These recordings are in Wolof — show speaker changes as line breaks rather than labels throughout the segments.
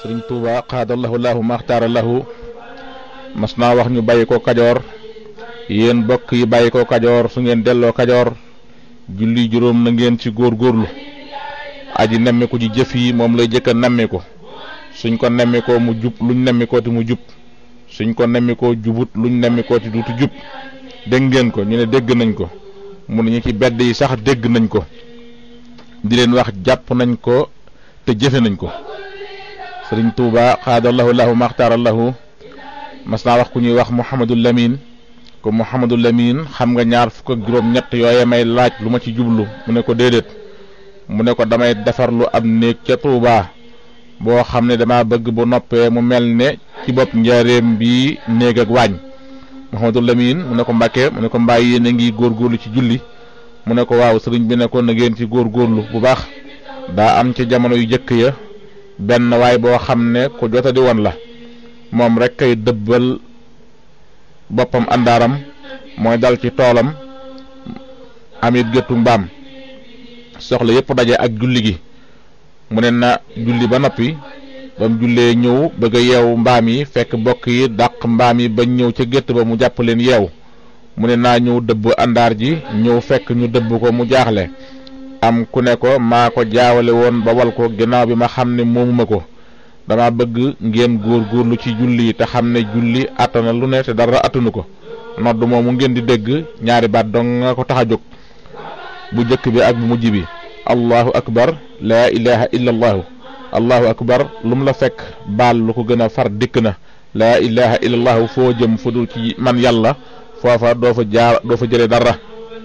sëriñ Tuuba xaadallahu lahu maxtaara lahu mas naa wax ñu bàyyi ko kajoor yéen bokk yi bàyyi ko kajoor su ngeen delloo kajoor julli juróom na ngeen ci góorgóorlu aji nemmiku ji jëf yi moom lay jëkk a nemmiku suñ ko nemmikoo mu jub luñ nemmikoo ti mu jub suñ ko nemmikoo jubut luñ nemmikoo ti duutu jub dégg ngeen ko ñu ne dégg nañ ko mu ne ñu ci bedd yi sax dégg nañ ko di leen wax jàpp nañ ko te jëfe nañ ko sëriñ Tuuba xaadallahu lahu maxtaarallahu mas naa wax ku ñuy wax Mouhamadul Lamine ko Mouhamadul Lamine xam nga ñaar fukk ak juróom-ñett yooye may laaj lu ma ci jublu mu ne ko déedéet mu ne ko damay defarlu ab néeg ca Tuuba boo xam ne dama bëgg bu noppee mu mel ne ci bopp njaareem bi néeg ak waañ Mouhamadul Lamine mu ne ko Mbàkke mu ne ko mbaa yéen a ngi góorgóorlu ci julli mu ne ko waaw sëriñ bi ne ko na ngeen ci góorgóorlu bu baax daa am ci jamono yu jëkk ya benn waay boo xam ne ku jota di woon la moom rek kay dëbbal boppam àndaaram mooy dal ci toolam amit géttu mbaam soxla yépp daje ak julli gi mu ne na julli ba noppi ba mu jullee ñëw bëgg a yeewu mbaam yi fekk bokk yi dàq mbaam yi bañ ñëw ca gétt ba mu jàpp leen yeew mu ne naa ñëw dëbb àndaar ji ñëw fekk ñu dëbb ko mu jaaxle am ku ne ko maa ko jaawale woon ba wal ko ginnaaw bi ma xam ne moomuma ko dama bëgg ngeen góorgóorlu ci julli te xam ne julli attana lu ne te dara attanu ko nodd moomu ngeen di dégg ñaari baat dong nga ko tax a jóg bu jëkk bi ak bu mujj bi allahu akbar laa ilaha illa allahu allahu akbar lu mu la fekk baal lu ko gën a far dikk na laa ilaha illa allahu foo jëm fu dul ci man yàlla foofa doo fa jaar doo fa jële dara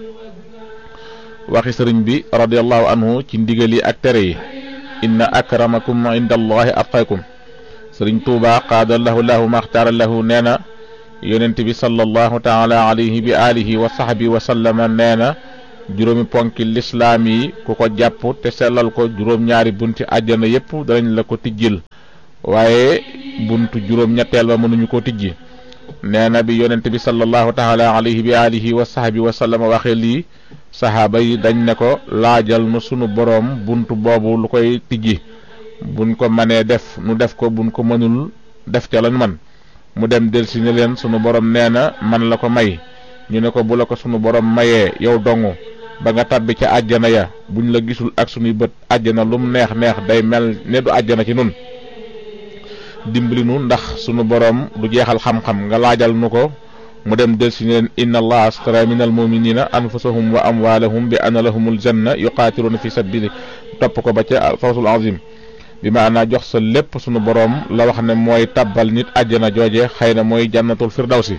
waxi sëriñ bi radiallahu anhu ci ndigal yi ak tere yi inna akramakum inda allahi atqakum sëriñ tuuba qaadalahu lahu maxtaara lahu nee na yonent bi sallallahu taala alayhi bi alihi wa sahbi wa sallama nee na juróomi ponki lislaam yi ku ko jàpp te sellal ko juróom-ñaari bunti àjjana yépp danañ la ko tijjil waaye buntu juróom-ñetteel ba mënuñu ko tijji nee na bi yonent bi sallallahu taala alayhi bi alihi wa sahbi wa sallama waxee lii saxaaba yi dañ ne ko laajal nu sunu boroom buntu boobu lu koy tijji buñ ko mënee def nu def ko buñ ko mënul def ca lañ man mu dem delsi ne leen sunu boroom nee na man la ko may ñu ne ko bu la ko sunu boroom mayee yow dongu ba nga tabbi ca àjjana ya buñ la gisul ak sunuy bët àjjana lum neex neex day mel ne du àjjana ci nun dimbali nu ndax sunu boroom du jeexal xam-xam nga laajal nu ko mu dem del si leen inna allaha astara min almuminina anfusahum wa amwalahum bi anna lahumul janna yuqaatiluna fi sabili topp ko ba ca fawsul azim bi maanaa jox sa lépp sunu boroom la wax ne mooy tabbal nit àjjana jooje xëy na mooy jannatul firdawsi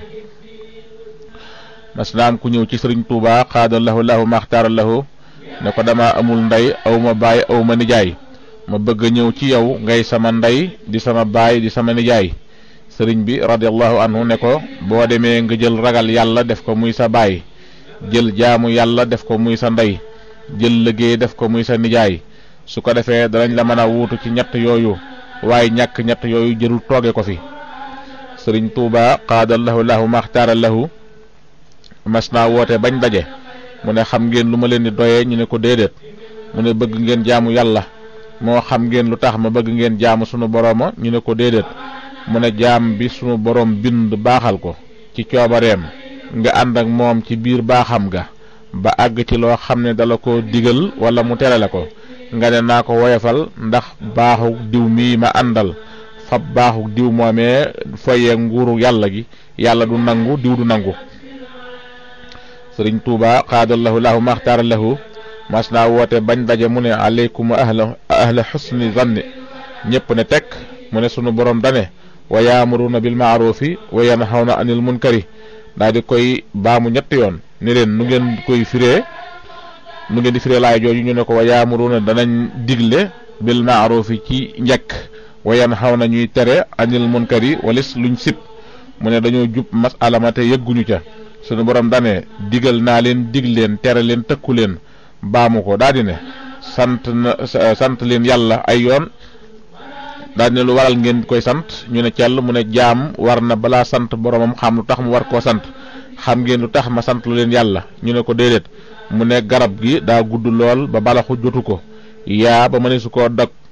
mas naam ku ñëw ci sëriñ tuuba xaada lahu lahu maxtaara lahu ne ko dama amul ndey aw ma baay aw ma nijaay ma bëgg a ñëw ci yow ngay sama ndey di sama baay di sama nijaay sëriñ bi radiallahu anhu ne ko boo demee nga jël ragal yàlla def ko muy sa baay jël jaamu yàlla def ko muy sa ndey jël liggéey def ko muy sa nijaay su ko defee danañ la mën a wuutu ci ñett yooyu waaye ñàkk ñett yooyu jërul tooge ko fi sëriñ tuuba qaadallahu lahu maxtaara lahu mas naa woote bañ daje mu ne xam ngeen lu ma leen di doyee ñu ne ko déedéet mu ne bëgg ngeen jaamu yàlla moo xam ngeen lu tax ma bëgg ngeen jaamu sunu borooma ñu ne ko déedéet mu ne jaam bi sunu boroom bind baaxal ko ci coobareem nga ànd ak moom ci biir baaxam ga ba àgg ci loo xam ne dala ko digal wala mu tere la ko nga ne naa ko woyofal ndax baaxu diw mii ma àndal fab baaxu diw moomee foyee nguuru yàlla gi yàlla du nangu diw du nangu sëriñ tuuba xaadallahu lahu maxtaara lahu mas naa woote bañ daje mu ne aleykum ahla ahla xusni zanni ñépp ne tekk mu ne sunu borom dane wa yaamuruna bil maarufi wa yanhawna anil munkari daa di koy baamu ñetti yoon ni leen nu ngeen koy firee nu ngeen di firee laay jooju ñu ne ko wa yaamuruna danañ digle bil maarufi ci njëkk wa yanhawna ñuy tere anil munkari walis luñ sib mu ne dañoo jub masala ma te yëgguñu ca sunu borom dane digal naa leen dig leen tere leen tëkku leen baamu ko daa di ne sant na sant leen yàlla ay yoon daa di ne lu waral ngeen koy sant ñu ne cell mu ne jaam war na balaa sant boromam xam lu tax mu war koo sant xam ngeen lu tax ma sant lu leen yàlla ñu ne ko déedéet mu ne garab gi daa gudd lool ba balaxu jotu ko yaa ba mëne su koo dog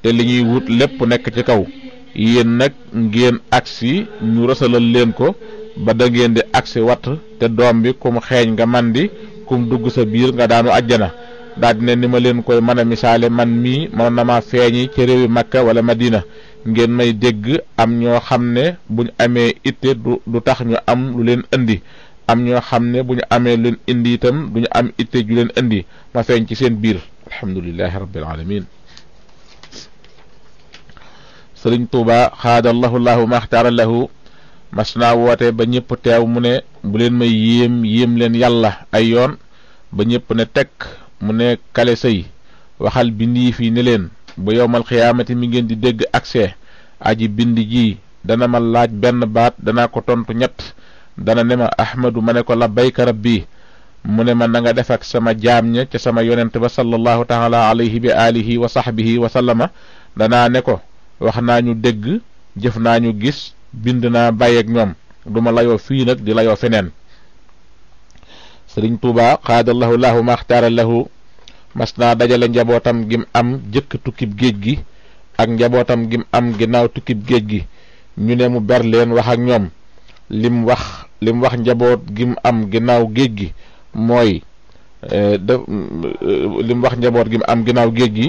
te li ñuy wut lépp nekk ci kaw yéen nag ngeen agsi ñu rësalal leen ko ba da ngeen di agsi watt te doom bi kum xeeñ nga man di kum dugg sa biir nga daanu ajjana daal di ne ni ma leen koy mën a misaale man mii mën na ma feeñi ci réewi Makka wala Madina ngeen may dégg am ñoo xam ne buñ amee itte du du tax ñu am lu leen indi am ñoo xam ne bu ñu amee leen indi itam du ñu am itte ju leen indi ma feeñ ci seen biir alhamdulilahi rabbil alamin sëriñ tuuba xaadallahu lahu maxtaara lahu mas naa woote ba ñëpp teew mu ne bu leen may yéem yéem leen yàlla ay yoon ba ñëpp ne tekk mu ne kale sëy waxal bindi fii ne leen bu yowmal xiyaamati mi ngeen di dégg accès aji bind ji dana ma laaj benn baat danaa ko tontu ñett dana ne ma ahmadu ma ne ko labbayka rabbi mu ne ma na nga def ak sama jaam ña ca sama yonent ba sallallahu taala alayhi bi alihi wa sahbihi wa sallama danaa ne ko wax naa ñu dégg jëf naa ñu gis bind naa bàyyeeg ñoom duma layoo fii nag di layoo feneen sëriñ tuuba xaadallahu lahu maxtaara lahu mas naa dajale njabootam gim am jëkk tukkib géej gi ak njabootam gim am ginnaaw tukkib géej gi ñu ne mu ber leen wax ak ñoom lim wax lim wax njaboot gim am ginnaaw géej gi mooy da lim wax njaboot gim am ginnaaw géej gi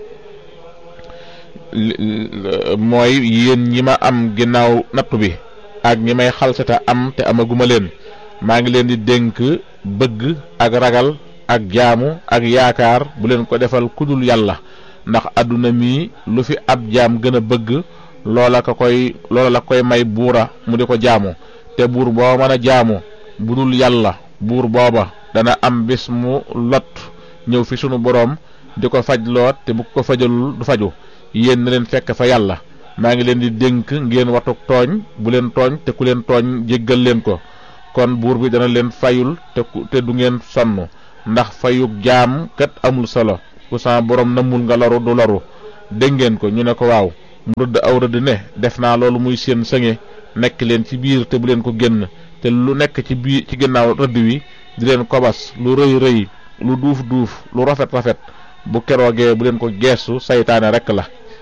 mooy yéen ñi ma am ginnaaw nattu bi ak ñi may xalsata am te amaguma leen maa ngi leen di dénk bëgg ak ragal ak jaamu ak yaakaar bu leen ko defal kudul yàlla ndax àdduna mi lu fi ab jaam gën a bëgg loola ko koy loola la koy may buura mu di ko jaamu te buur boo mën a jaamu bu dul yàlla buur booba dana am bis mu lot ñëw fi sunu boroom di ko faj loot te bu ko fajalul du faju yéen na leen fekk fa yàlla maa ngi leen di dénk ngeen watuk tooñ bu leen tooñ te ku leen tooñ jéggal leen ko kon buur bi dana leen fayul te te du ngeen sonn ndax fayug jaam kat amul solo ku sama boroom namul nga loru du loru dégg ngeen ko ñu ne ko waaw mu rëdd aw rëdd ne def naa loolu muy seen sëŋe nekk leen ci biir te bu leen ko génn te lu nekk ci biir ci ginnaaw rëdd wi di leen kobas lu rëy rëy lu duuf duuf lu rafet rafet bu keroogee bu leen ko geesu saytaane rekk la